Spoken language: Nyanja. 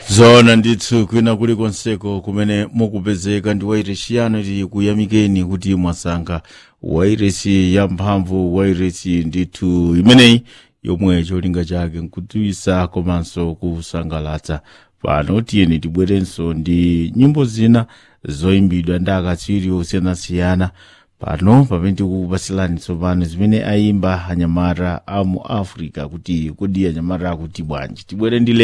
zona ndithu kwina kulikonseko kumene mukupezeka ndi wairesi yanu tikuyamikeni kuti mwasankha wairesi yamphamvu wairesi ndithu imeneyi yomwe cholinga chake nkudziwisa komanso kusangalatsa pano tiyeni tibwerenso ndi nyimbo zina zoyimbidwa ndi akatswiri osiyanasiyana pano pamene tikukupasilani tsopano zimene ayimba anyamata a mu africa kuti kodi anyamata akuti bwanji tibwere ndi